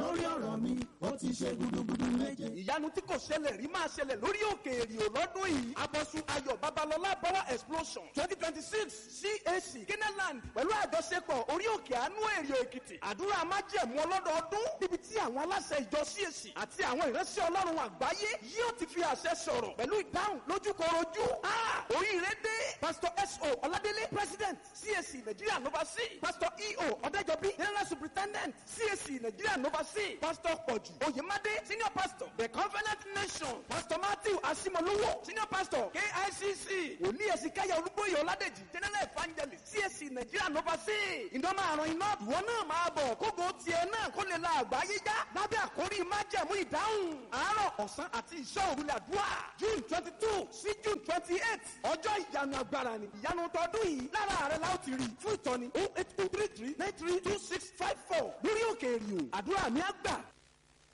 lórí ọ̀rọ̀ mi ó ti ṣe gudugudu méje. ìyanu tí kò ṣẹlẹ̀ rí máa ṣẹlẹ̀ lórí òkè èrìò lọ́dún yìí abọ́sù ayọ̀ babalọ́lá power explosion twenty twenty six cac keneland pẹ̀lú àjọṣepọ̀ orí òkè àánú èrìò èkìtì àdúrà májẹ̀mú ọlọ́dọọdún níbi tí àwọn aláṣẹ ìjọ cac àti àwọn ìránṣẹ́ ọlọ́run àgbáyé yóò ti fi àṣẹ sọ̀rọ̀ pẹ̀lú ìdáhùn lójúkorojú oríire dé pastor so ọládélé president cac nigeria nova c pastor eo ọ̀dẹ́jọbí general superintendent cac nigeria nova c pastor pọ̀jù oyemade senior pastor the covenant nation pastor matthew asimolowo senior pastor kicc òní ẹ̀sìnkáyà olúbóyè ọládèjì general evangelist cac nigeria nova c ìdánmọ̀ àrùn iná ìwọ náà máa bọ̀ kógo tiẹ̀ náà kó lè la àgbáyé já lábẹ́ àkórí májẹ̀mú ìdáhùn àárọ̀ ọ̀sán àti ìṣọ́ òrùlé àdúrà june twenty two sí june twenty eight ọjọ́ ìyanu agbára ni ìyanu tọdún yìí lára rẹ̀ la ó ti rí fún ìtọ́ni oh eight oh three three nine three two six five four lórí òkè èrìò àdúrà mi á gbà